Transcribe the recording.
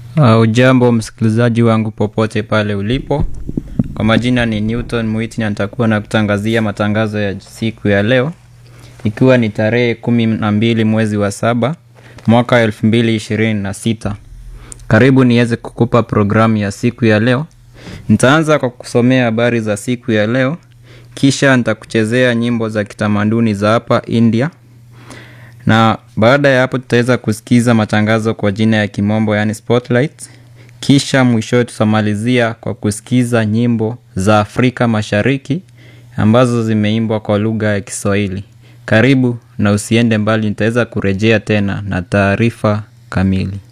Uh, ujambo msikilizaji wangu popote pale ulipo. Kwa majina ni Newton Mwiti na nitakuwa na kutangazia matangazo ya siku ya leo ikiwa ni tarehe kumi na mbili mwezi wa saba mwaka elfu mbili ishirini na sita. Karibu niweze kukupa programu ya siku ya leo. Nitaanza kwa kusomea habari za siku ya leo, kisha nitakuchezea nyimbo za kitamaduni za hapa India na baada ya hapo tutaweza kusikiza matangazo kwa jina ya kimombo yani spotlight. Kisha mwishowe tutamalizia kwa kusikiza nyimbo za Afrika Mashariki ambazo zimeimbwa kwa lugha ya Kiswahili. Karibu na usiende mbali, nitaweza kurejea tena na taarifa kamili.